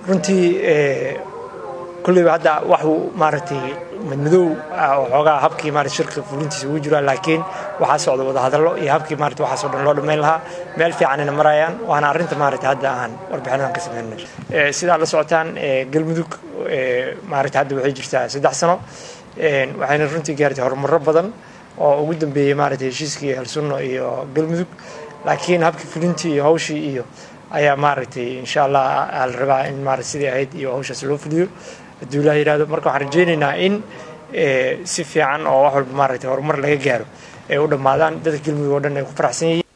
runtii kulleyba hadda waxuu maaragtay madmadow waxoogaa habkii maarata shirka fulintiisa ugu jiraa laakiin waxaa socda wadahadallo iyo habkii maarata waxaas oo dhan loo dhammayn lahaa meel fiicanina marayaan waana arrinta maarata hadda aan warbixinadan ka sameynay sidaa la socotaan galmudug maarata hadda waxay jirtaa saddex sano waxayna runtii gaartay horumarro badan oo ugu dambeeyey maarata heshiiskii halsunno iyo galmudug laakiin habkii fulintii iyo hawshii iyo ayaa maaragtay insha allah la rabaa in maarata sidii ahayd iyo hawshaas loo fuliyo hadduu ilaah yidhahdo marka waxaan rajaynaynaa in si fiican oo wax walba maaragtay horumar laga gaaro ay u dhammaadaan dadka galmudug oo dhan ay ku faraxsan yihiin